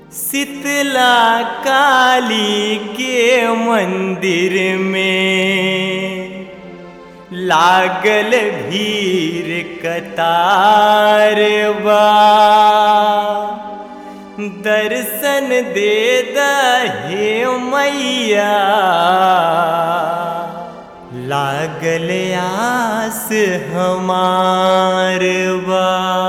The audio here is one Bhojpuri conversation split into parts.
शीतला काली के मंदिर में लागल भीड़ कतार बा दर्शन दे दहे मैया लागल आस हमार बा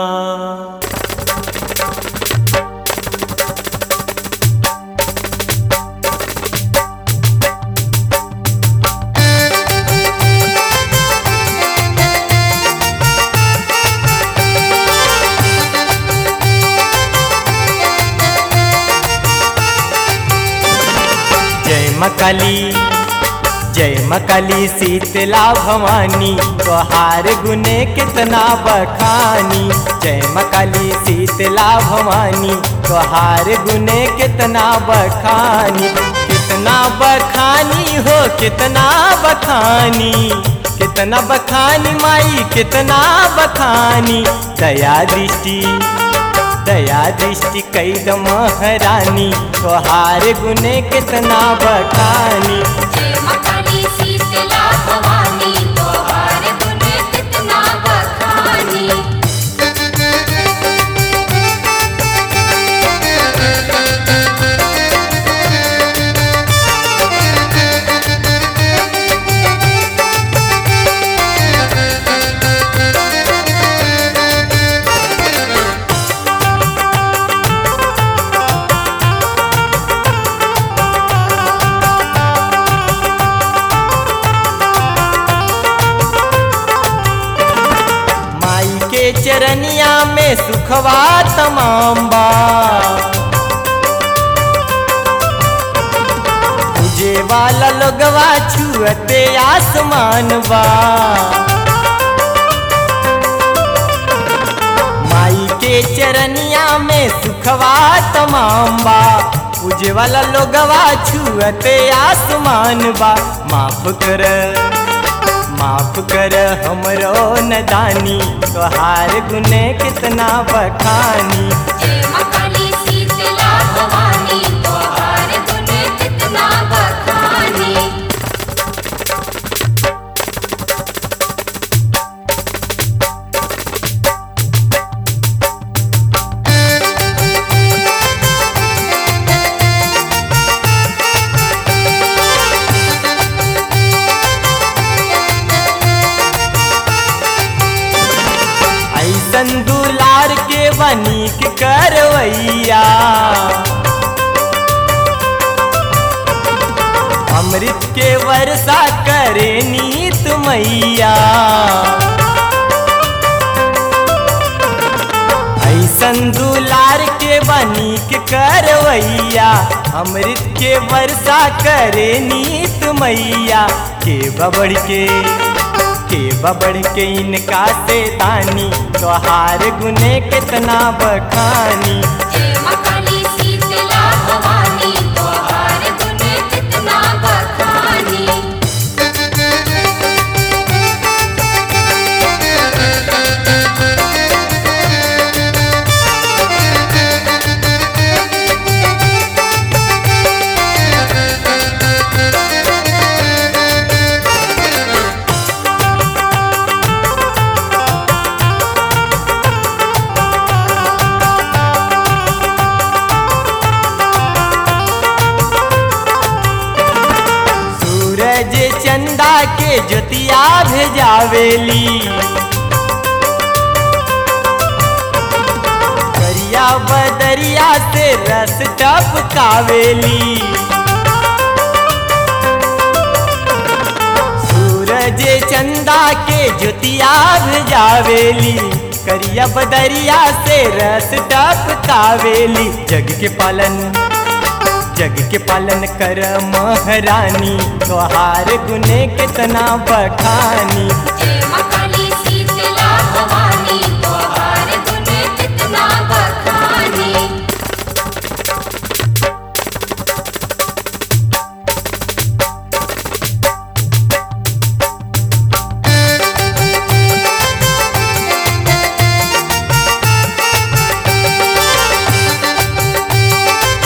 जय माँ काली जय माँ काली शीतला भवानी तोहार गुने कितना बखानी जय माँ काली शीतला भवानी तोहार गुने कितना बखानी कितना बखानी हो कितना बखानी कितना बखानी माई कितना बखानी दया दृष्टि दया दृष्टि कैद महारानी तोहार गुने कितना बखानी जय माँ काली शीतला भवानी तोहार गुण कितना बखानी माई के चरनिया में सुखवा तमाम बा तुझे वाला लोगवा छुअते आसमान बा माई के चरनिया में सुखवा तमाम बा पूजे वाला लोगवा छुअते आसमान बा माफ कर माफ कर हमरो नदानी तोहार गुने कितना बखानी जय माँ काली शीतला भवानी तोहार गुण कितना बखानी ऐसन दुलार के बनीक करवैया अमृत के वर्षा करे नीत मैया ऐसन दुलार के बनीक करवैया अमृत के वर्षा करे नीत मैया के बबड़ के के बबड़ के इनका से तानी तोहार गुने कितना बखानी जय माँ काली शीतला भवानी तोहार गुण कितना बखानी सूरज चंदा के ज्योतिया भेजावेली करिया बदरिया से रस टपकावेली सूरज चंदा के ज्योतिया भेजावेली करिया बदरिया से रस टपकावेली जग के पालन जग के पालन कर महारानी तोहार गुने कितना बखानी जय माँ काली शीतला भवानी तोहार गुण कितना बखानी जय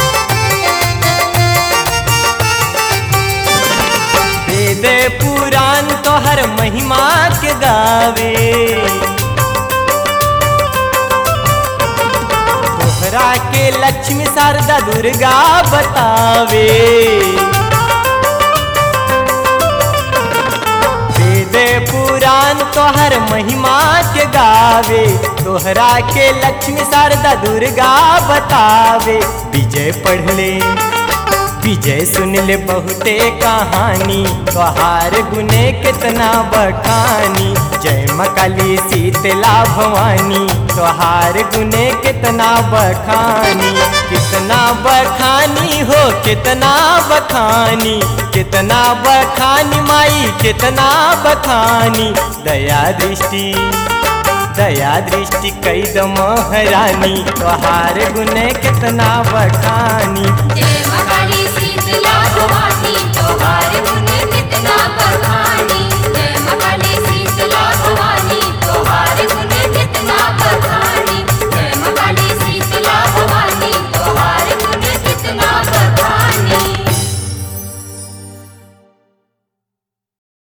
गावे तोहरा के लक्ष्मी शारदा दुर्गा बतावे वेद पुराण तोहर महिमा के गावे तोहरा के लक्ष्मी शारदा दुर्गा बतावे विजय पढ़ ले विजय सुन ले बहुते कहानी तोहार गुने कितना बखानी जय मकाली शीतला भवानी तोहार गुने कितना बखानी कितना बखानी हो कितना बखानी कितना बखानी माई कितना बखानी दया दृष्टि दया दृष्टि कई महारानी तोहार गुने कितना बखानी जय मां काली शीतला भवानी